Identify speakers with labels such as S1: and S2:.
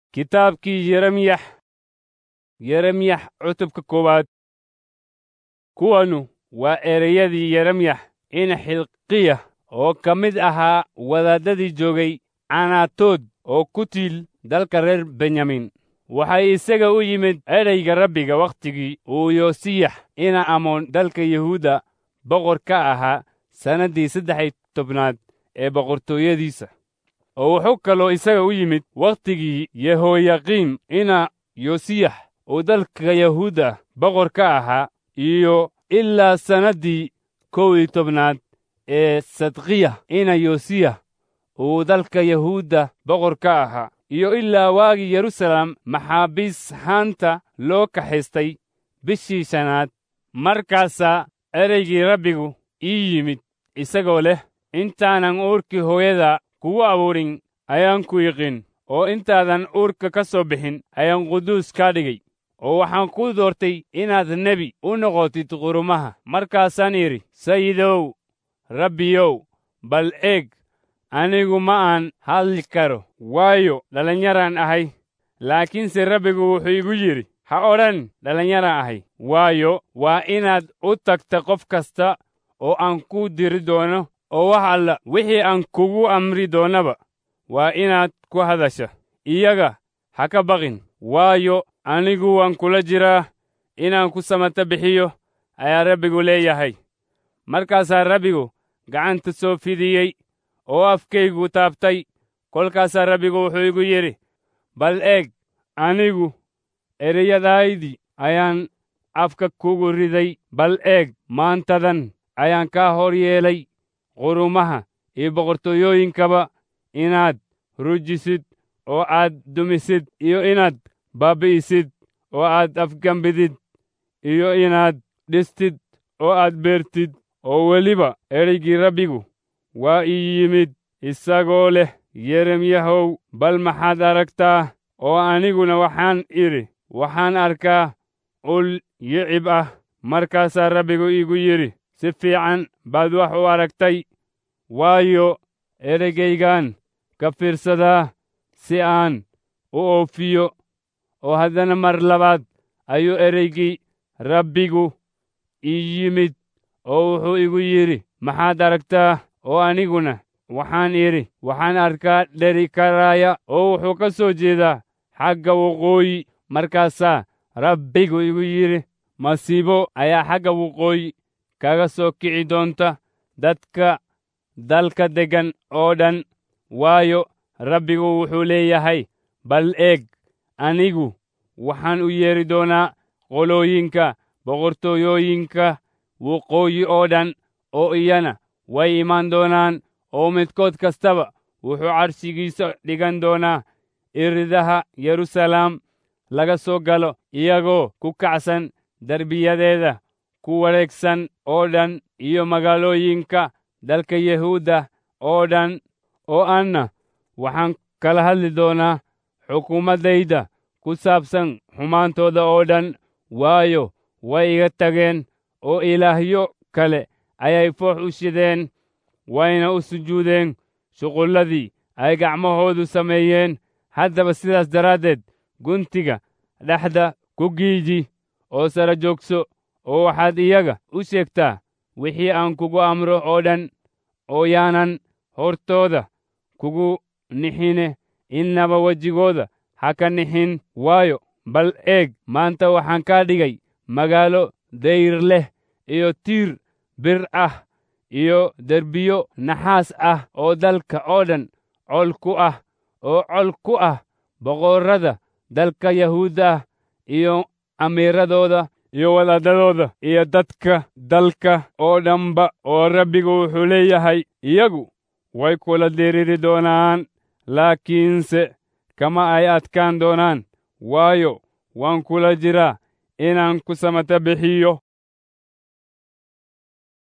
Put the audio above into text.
S1: kitaabkii yeremyax yeremyax cutubka koowaad kuwanu waa ereyadii yeremyax in xilqiya oo ka mid ahaa wadaaddadii joogay canaatood oo ku tiil dalka reer benyamin waxay isaga u yimid ereyga rabbiga wakhtigii uu yosiyax ina amoon dalka yahuudda boqor ka ahaa sannaddii saddex iyo tobnaad ee boqortooyadiisa oo wuxuu kaloo isaga u yimid wakhtigii yehoyaqiim ina yosiyax uu dalka yahuudda boqor ka ahaa iyo ilaa sannaddii kow iyo tobnaad ee sadkiya ina yosiyah uu dalka yahuudda boqor ka ahaa iyo ilaa waagii yerusalem maxaabiis haanta loo kaxaystay bishii shanaad markaasaa ereygii rabbigu ii yimid isagoo leh intaanan uurkii hooyada kugu abuurin ayaan ku yiqin oo intaadan uurka ka soo bixin ayaan quduus kaa dhigay oo waxaan kuu doortay inaad nebi u noqotid qurumaha markaasaan idhi sayidow rabbiyow bal eeg anigu ma aan hadli karo waayo dhallinyaraan ahay laakiinse rabbigu wuxuu igu yidhi ha odhan dhallinyaraan ahay waayo waa inaad u tagta qof kasta oo aan kuu diri doono oo wax alla wixii aan kugu amri doonnaba waa inaad ku hadasha iyaga ha ka baqin waayo anigu waan kula jiraa inaan ku samata bixiyo ayaa rabbigu leeyahay markaasaa rabbigu gacanta soo fidiyey oo afkaygu taabtay kolkaasaa rabbigu wuxuu igu yidhi bal eeg anigu ereyadaydii ayaan afka kugu riday bal eeg maantadan ayaan kaa hor yeelay qurumaha iyo boqortooyooyinkaba inaad rujisid oo aad dumisid iyo inaad baabbi'isid oo aad afgambidid iyo inaad dhistid oo aad beertid oo weliba ereygii rabbigu waa ii yimid isagoo leh yeremyahow bal maxaad aragtaa oo aniguna waxaan idhi waxaan arkaa ul yicib ah markaasaa rabbigu iigu yidhi si fiican baad wax u aragtay waayo ereygaygaan ka fiirsadaa si aan u oofiyo oo haddana mar labaad ayuu ereygii rabbigu ii yimid oo wuxuu igu yidhi maxaad aragtaa oo aniguna waxaan idhi waxaan arkaa dheri karaaya oo wuxuu ka soo jeedaa xagga waqooyi markaasaa rabbigu igu yidhi masiibo ayaa xagga waqooyi kaga soo kici doonta dadka dalka deggan oo dhan waayo rabbigu wuxuu leeyahay bal eeg anigu waxaan u yeedhi doonaa qolooyinka boqortooyooyinka waqooyi oo dhan oo iyana way imaan doonaan oo midkood kastaba wuxuu carshigiisa dhigan doonaa iridaha yeruusalaam laga soo galo iyagoo ku kacsan derbiyadeeda ku wareegsan oo dhan iyo magaalooyinka dalka yahuudda oo dhan oo anna waxaan kala hadli doonaa xukuumaddayda ku saabsan xumaantooda oo dhan waayo way iga tageen oo ilaahyo kale ayay foox u shideen wayna u sujuudeen shuqulladii ay gacmahoodu sameeyeen haddaba sidaas daraaddeed guntiga dhexda ku giiji oo sara joogso oo waxaad iyaga u sheegtaa wixii aan kugu amro oo dhan oo yaanan hortooda kugu nixine innaba wejigooda ha ka nixin waayo bal eeg maanta waxaan kaa dhigay magaalo dayr leh iyo tiir bir ah iyo derbiyo naxaas ah oo dalka oo dhan col ku ah oo col ku ah boqorrada dalka yahuudda ah iyo amiiradooda iyo wadaadadooda iyo dadka dalka oo dhanba oo rabbigu wuxuu leeyahay iyagu way kula diriri doonaan laakiinse kama ay adkaan doonaan waayo waan kula jiraa inaan ku samata bixiyo